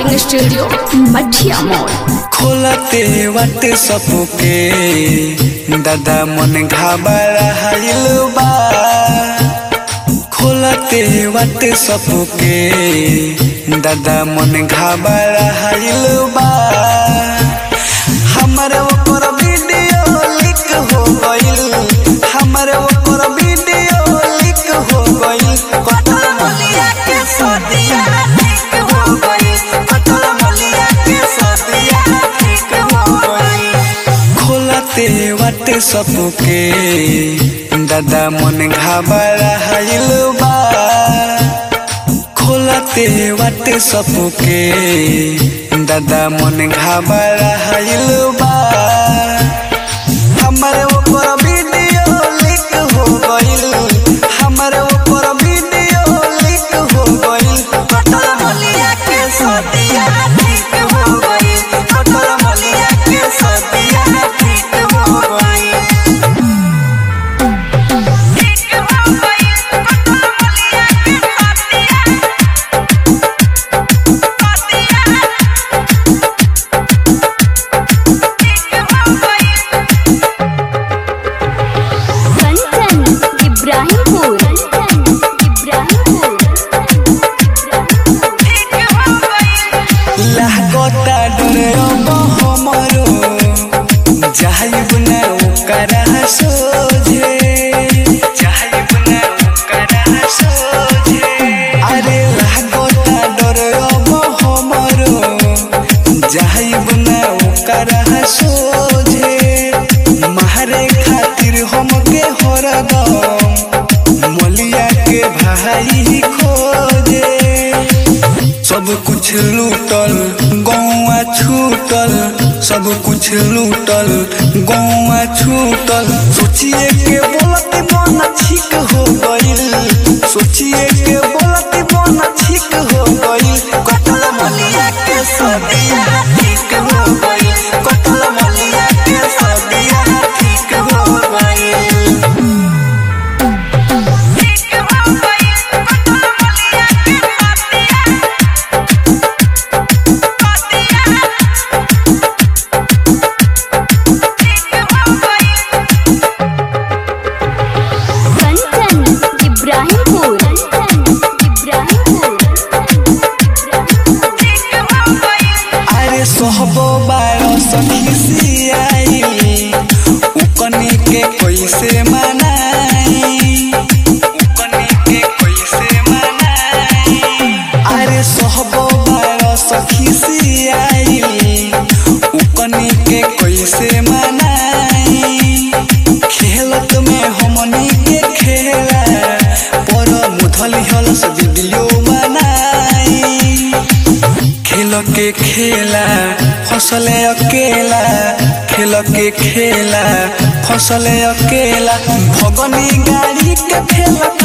recording studio मठिया मोड़ खोलते वाट सबके दादा मन घबराइल बा खोलते वाट सबके दादा मन घबराइल बा हमर ओकर वीडियो लीक हो गइल हमर ओकर वीडियो लीक हो गइल कतल मलिया के सदिया ठीक हो गइल कतल मलिया के सदिया ठीक हो गइल खोलते वाटे सबके दादा मन घबराइल बा खोलते वाटे सबके दादा मन घबराइल बा हमर ऊपर वीडियो लीक हो गइल हमर ऊपर वीडियो लीक हो गइल कतल मलिया के सदिया ठीक हो गइल कतल मलिया के सदिया ठीक हो गइल ठीक हो गई कतल मलिया के सदिया सदिया ठीक हो गई कंचन इब्राहिमपुर इब्राहिमपुर ठीक हो गई लागता डरे अब हमरो जाइब ना ओकरा सोझे जाइब ना ओकरा सोझे अरे लागता डरे अब हमरो जाइब ना ओकरा सोझे मारे खातिर हमके हरदम मलिया के भाई खोजे सब कुछ लूटल गौआ छूटल सब कुछ लूटल गौआ छूटल सोचिए के बोलत मन ठीक हो गइल सोचिए के बोलत मन ठीक हो गइल कतल मलिया के सदिया ठीक हो गइल कतल मलिया के सदिया ठीक हो गइल ठीक हो गई कतल मलिया के सदिया सदिया ठीक हो गई कंचन इब्राहिमपुर इब्राहिमपुर ठीक हो गई अरे सोहबो बारो सखी सियाई उकनी के कैसे मनाई उकनी के कैसे मनाई अरे सोहबो बारो सखी सियाई उकनी के कैसे मनाई खेलत में हमनी के खेला पर मुधली हलस वीडियो बनाई खेल के खेला फसले अकेला खेल के खेला फसले अकेला भगनी गाड़ी के खेला